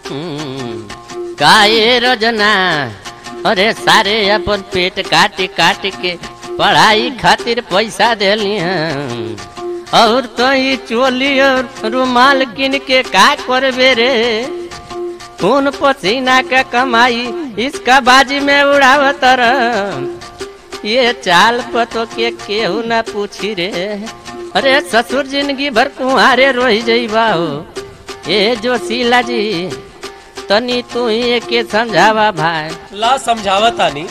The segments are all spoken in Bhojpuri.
काये रजना अरे सारे अपन पेट काट काट के पढ़ाई खातिर पैसा देली और तो ही चोली और रुमाल किन के का करबे रे खून पसीना का कमाई इसका बाजी में उड़ावत रह ये चाल पतो के केहू ना पूछी रे अरे ससुर जिंदगी भर कुहारे रोही जइबा हो ए जोशीला जी तनी तू ही के समझावा भाई ला समझावा तानी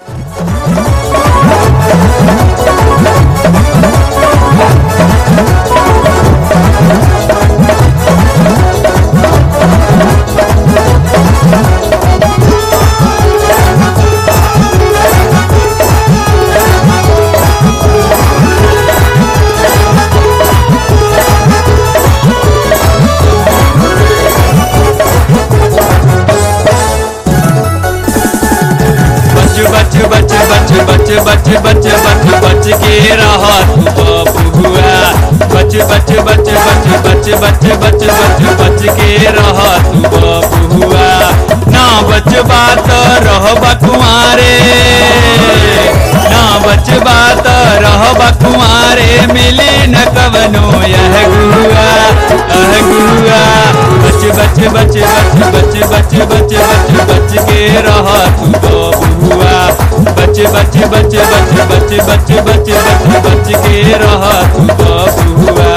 बच बच बच बच बच बच बच बच बच के रह तू बबुआ बच बच बच बच बच बच बच बच बच के रह तू बबुआ ना बचबा तो रहबा कुमारे ना बचबा तो रहबा कुमारे मिली न कवनो यह गुआ अह गुआ बच बच बच बच बच बच बच बच बच के रह तू बबुआ बच बच बच बच बच बच बच बच बच के रह तू बबुआ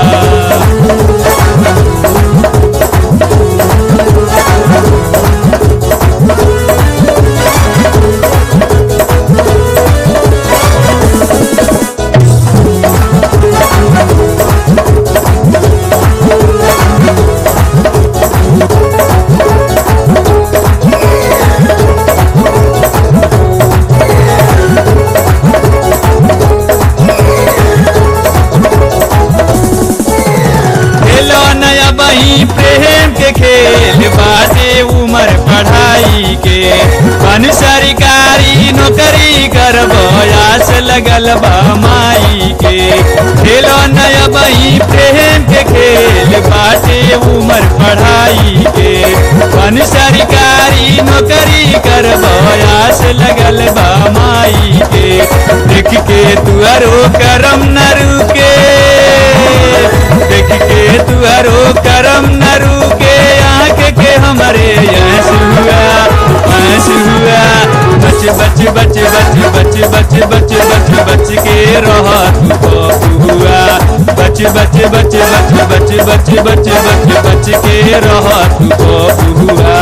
खेलो नया बही प्रेम के खेल बाटे उमर पढ़ाई के बन सरकारी नौकरी कर बयास लगल बा माई के खेलो नया बही प्रेम के खेल बाटे उमर पढ़ाई के बन सरकारी नौकरी कर बयास लगल बा माई के देख के तुअरो करम न रुके देख के तुअरो करम न रुके आँख के हमारे यस हुआ यस हुआ बच बच बच बच बच बच बच बच बच के रह तू बबुआ बच बच बच बच बच बच बच बच बच के रह तू बबुआ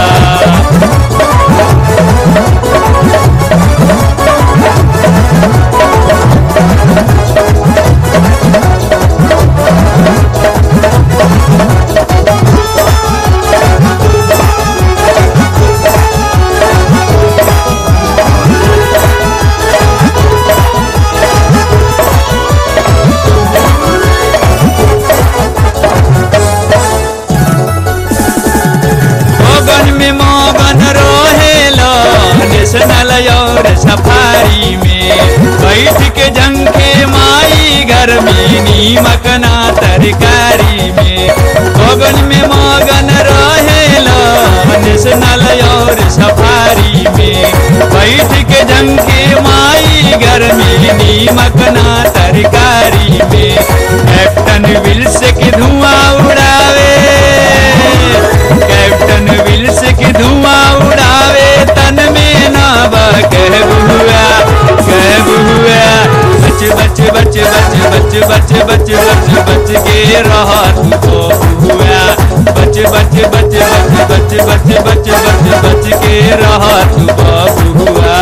मगन में मगन रहेला नेशनल और सफारी में बैठ के जंखे माई घर में नीमक ना तरकारी में मगन में मगन रहेला नेशनल और सफारी में बैठ के जंखे माई घर में नीमक ना तरकारी में कैप्टन विल्स के धुआं उड़ावे कैप्टन विल्स के धुआं उड़ावे तन में नावा कह बुआ कह बुआ बच बच बच बच बच बच बच बच बच के रह तू बुआ बच बच बच बच बच बच बच बच बच के रह तू बुआ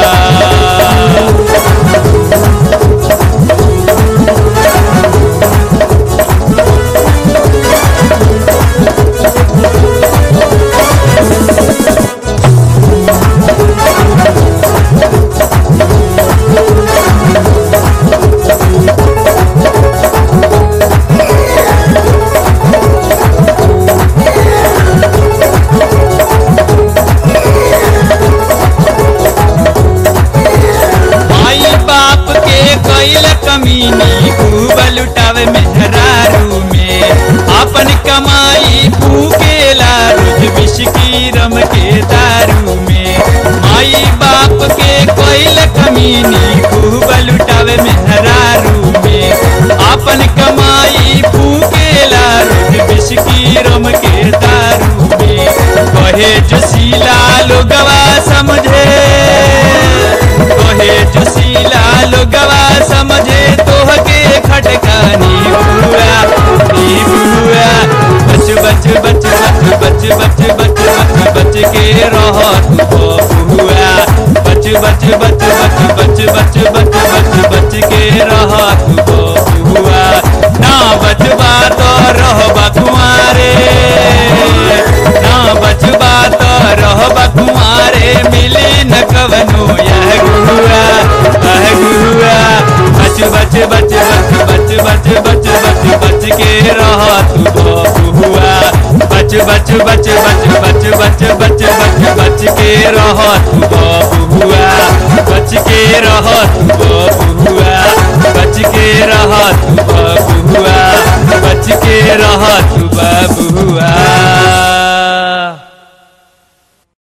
रम के दारू में माई बाप के कोइल कमीनी खूब लुटावे मेहरारू में अपन कमाई फूकेला रोज बिस्की रम के दारू में कहे जोशीला लोगवा समझे कहे जोशीला लोगवा समझे तोहके खटकानी बुआ नी बुआ बच बच बच बच बच बच बच बच बच के रह तू बुआ बच बच बच बच बच बच बच बच बच के रह तू बुआ ना बचबा तो रहबा कुआरे ना बचबा तो रहबा कुआरे मिली न कवनो यह गुआ यह गुआ बच बच बच बच बच बच बच बच बच के रह तू बुआ बच बच बच बच बच बच बच बच बच के रह तू बुआ बच के रह तू